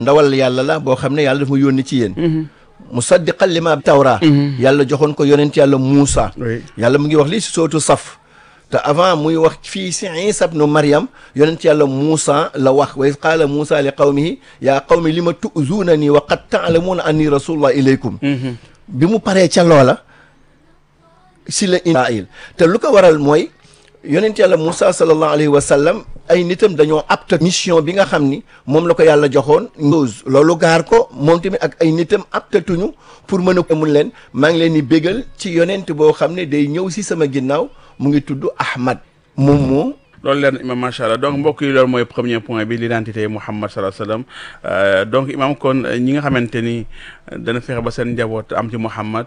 ndawal yàlla la boo xam ne yàlla dafa ma yónni ci yéen musaddiqan lima tawra yàlla joxoon ko yonent yàlla Muusa oui yàlla mu ngi wax lii si sootu saf te avant muy wax fii si Isa ibnu Maryam yonent yàlla Muusa la wax wa iz qaala Muusa li qawmihi yaa qawmi lima tu'zuuna nii wa qad ta'lamuuna anni rasulullah ilaykum bi mu paree ca loola si la Israil te lu ko waral mooy yonent yàlla Moussa sallallahu alayhi wa sallam ay nitam dañoo apte mission bi nga xam ni moom la ko yàlla joxoon chose loolu gaar ko moom tamit ak ay nitam aptatuñu pour mën a mun leen maa ngi leen di bégal ci yonent boo xam ne day ñëw si sama ginnaaw mu ngi tudd Ahmad moom moo loolu leer na imam macha allah donc mbokk yi loolu mooy premier point bi l'identité Muhammad sallallahu alayhi wa sallam donc imam kon ñi nga xamante ni dana fexe ba seen njaboot am ci Muhammad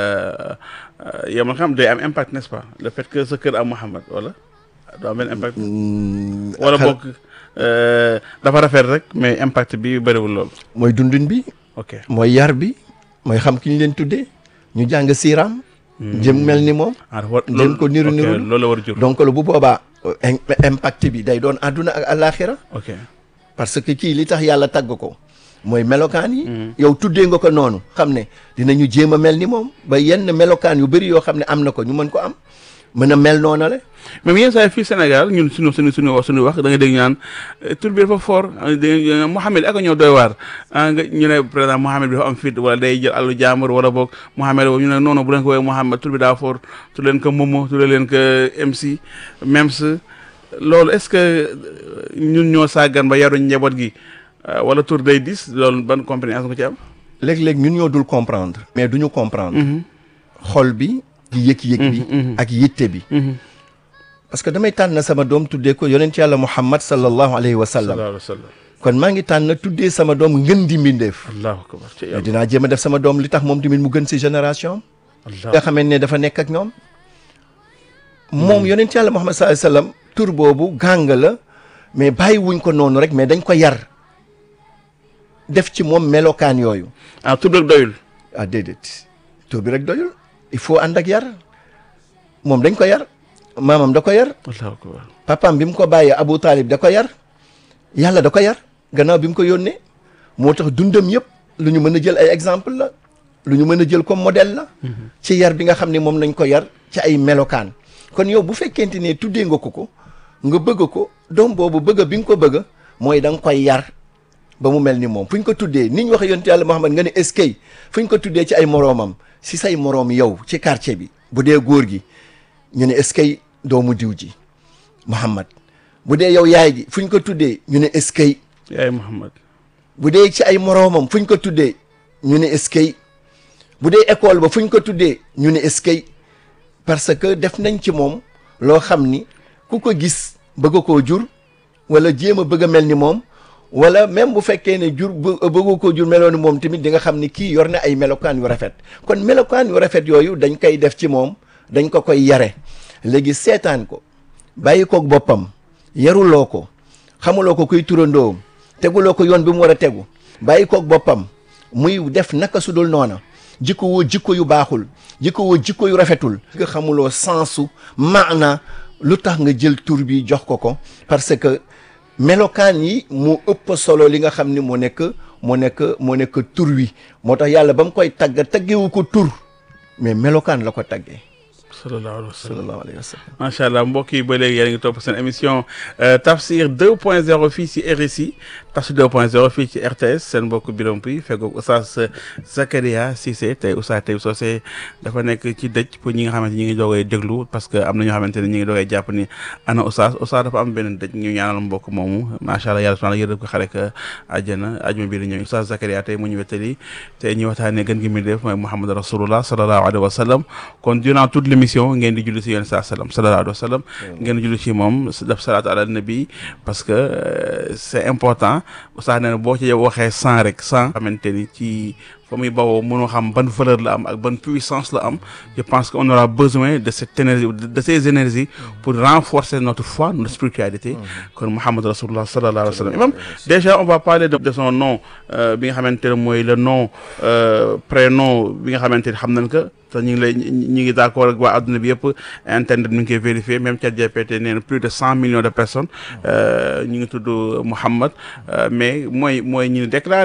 yow man xam day am impact n'est-ce pas le fait que sa kër am Muhammad wala doo am benn impact wala boog dafa rafet rek mais impact bi bëriwul loolu mooy dundin bi ok mooy yar bi mooy xam ki ñu leen tuddee ñu jàng siiraam jëm mel ni moom ah dafa war Leen ko niru ok, niru. loolu la war a jur donc lu bu boobaa im- impact bi day doon àdduna ak àllaaxira ok parce que kii li tax yàlla tagg ko mooy melokaan yi yow tuddee nga ko noonu xam ne dinañu jéem a mel ni moom ba yenn melokaan yu bëri yoo xam ne am na ko ñu mën ko am mën a mel noona la même yenn saa yi fii Sénégal ñun suñu suñu suñu wax suñu wax da nga dégg ñu naan tur bi dafa fort da nga Mouhamed ak a ñëw doy waar ah nga ñu ne par exemple Mouhamed bi dafa am fit wala day jël àllu jàmbur wala boog Mouhamed boobu ñu ne non non bu leen ko woowee Mouhamed tur bi daa fort tur leen ko Momo tur leen ko MC Mems loolu est-ce que ñun ñoo sàggan ba yaruñ njaboot gi euh, wala tur day dis loolu ban compréhension nga ci am. léeg-léeg ñun ñoo dul comprendre mais duñu comprendre xol bi di yëg-yëg bi ak yitte bi parce que damay tànn sama doom tuddee ko yonent yàlla Muhammad sallallahu alayhi wa sallam sallallahu alayhi wa sallam. kon maa ngi tànn tuddee sama doom ngën di mbindeef allahu akbar ci mais yàlla dinaa jéem a def sama doom li tax moom tamit mu gën si génération allah nga xamante ne dafa nekk ak ñoom moom yonent yàlla Muhammad sallallahu alayhi wa sallam tur boobu gàng la mais bàyyi wuñ ko noonu rek mais dañ ko yar def ci moom melokaan yooyu ah tur rek doyul. ah déedéet tur bi rek doyul il faut ànd ak yar moom dañ ko yar maamam da ko yar allahu akbar papaam bi mu ko bàyyee Abu Talib da ko yar yàlla da ko yar gannaaw bi mu ko yónnee moo tax dundam yëpp lu ñu mën a jël ay exemple la lu ñu mën a jël comme modèle la ci yar bi nga xam ne moom nañ ko yar ci ay melokaan kon yow bu fekkente ne tuddee nga ko ko nga bëgg ko doom boobu bëgg bi nga ko bëgg mooy da nga koy yar ba mu mel ni moom fu ñu ko tuddee ni ñu waxee yonent yàlla Muhammad nga ne eskay fu ñu ko tuddee ci ay moroomam si say moroom yow ci quartier bi bu dee góor gi ñu ne eskay doomu diw ji Muhammad bu dee yow yaay ji fu ñu ko tuddee ñu ne eskay yaay Muhammad bu dee ci ay moroomam fu ñu ko tuddee ñu ne eskay bu dee école ba fu ñu ko tuddee ñu ne eskay parce que def nañ ci moom loo xam ni ku ko gis bëgg koo jur wala jéem a bëgg a mel ni moom wala même bu fekkee ne jur bë- bëggu koo jur meloon ni moom tamit di nga xam ni kii yor na ay melokaan yu rafet kon melokaan yu rafet yooyu dañ koy def ci moom dañ ko koy yare léegi seetaan ko bàyyi koog boppam yaruloo ko xamuloo ko kuy turandoom teguloo ko yoon bi mu war a tegu bàyyi koog boppam muy def naka su dul noona jikko woo jikko yu baaxul jikko woo jikko yu rafetul nga xamuloo sensu maana lu tax nga jël tur bi jox ko ko parce que melokaan yi moo ëpp solo li nga xam ni moo nekk moo nekk moo nekk tur wi moo tax yàlla ba mu koy tagg taggewu ko tur mais melokaan la ko taggee sallallahu alayhi wa sallam sallallahu alayhi wa sallam macha allah mbokk yi ba léegi yéen a ngi topp seen émission Tafsir 2.0 fii ci RSI Tafsir 2.0 fii ci RTS seen mbokk Birame Pouy feggoog Oustaz Zakaria Cissé tey Oustaz tey Socé dafa nekk ci dëj pour ñi nga xamante ñi ngi doogay déglu parce que am na ñoo xamante ne ñi ngi doogay jàpp ni ana Oustaz Oustaz dafa am benn dëj ñu ñaanal mbokk moomu macha allah yàlla subhanahu yërëm ko xare ko àjjana ajuma bi di ñëw Oustaz Zakaria tey mu ñu wettali tey ñu waxtaanee gën gi mi def mooy Muhammad Rasulullah sallallahu alayhi wa sallam kon durant toute l'émission ngeen di julli si yéen saa sallam sallallahu alayhi wa sallam ngeen di julli si moom def salaatu ala nabi parce que euh, c'est important Oustaz nee na boo ci waxee cent rek cent xamante ni ci fa muy bawoo mënoo xam ban valeur la am ak ban puissance la am je pense qu'on aura besoin de cette énergie de de ces énergies pour renforcer notre foi notre spiritualité kon Muhammad Rasulullah sallallahu alayhi wa sallam imam déjà on va parler de, de son nom euh, bi nga xamante ne mooy le nom euh, prénom bi nga xamante ni xam nañ ko te ñu ngi lay ñu ngi d'accord ak waa adduna bi yëpp internet mi ngi koy vérifier même ChatGPT nee na plus de cent millions de personnes ñu ngi tudd Muhammad mais mooy mooy ñu déclaré